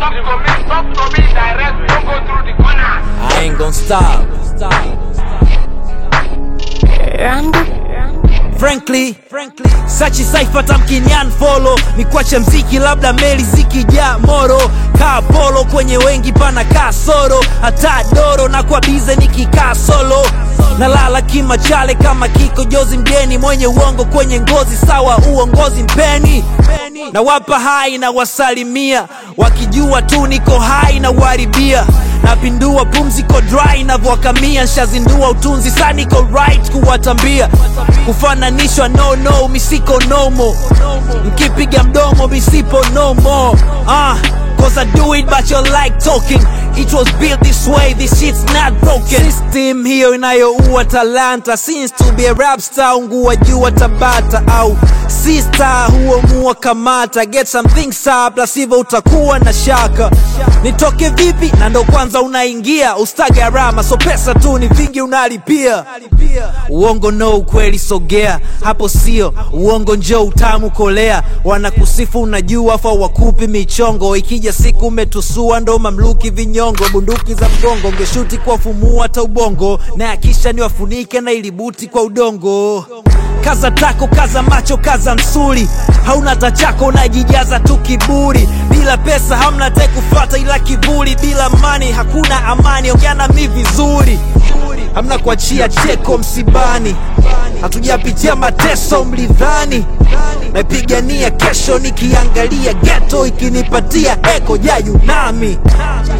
talk to me, talk to me direct. Don't go through the corners. I ain't gon' stop. Frankly, frankly, sachi saifa tamkinian follow ni kwache mziki labda meli zikijaa moro kaa polo kwenye wengi pana kaa soro hata doro na kwa bize nikikaa solo nalala kimachale kama kiko jozi mgeni mwenye uongo kwenye ngozi sawa uongozi mpeni na wapa hai na wasalimia wakijua tu niko hai na uharibia napindua pumziko dry navyowakamia nshazindua utunzi sa niko right kuwatambia kufananishwa no no misiko nomo mkipiga mdomo misipo no more uh, Cause I do it but you like talking It was built this way, this shit's not broken System hiyo inayoua talanta Since to be a rap star ungua jua tabata Au sister huo mua kamata Get some things up, la sivyo utakuwa na shaka Nitoke vipi na ndo kwanza unaingia Ustage arama so pesa tu ni vingi unalipia Uongo no ukweli sogea Hapo sio uongo njo utamu kolea Wanakusifu unajua fa wakupi michongo Ikija siku umetusua ndo mamluki vinyongo Bunduki za mgongo ngeshuti kwa fumua hata ubongo Na akisha niwafunike na ilibuti kwa udongo Kaza tako, kaza macho, kaza msuli Hauna tachako unajijaza tu kiburi Bila pesa hamna te kufata ila kiburi Bila mani hakuna amani, ongea na mi vizuri Hamna kuachia cheko msibani Hatujapitia mateso mlidhani Naipigania kesho nikiangalia geto ikinipatia eko ya Yunami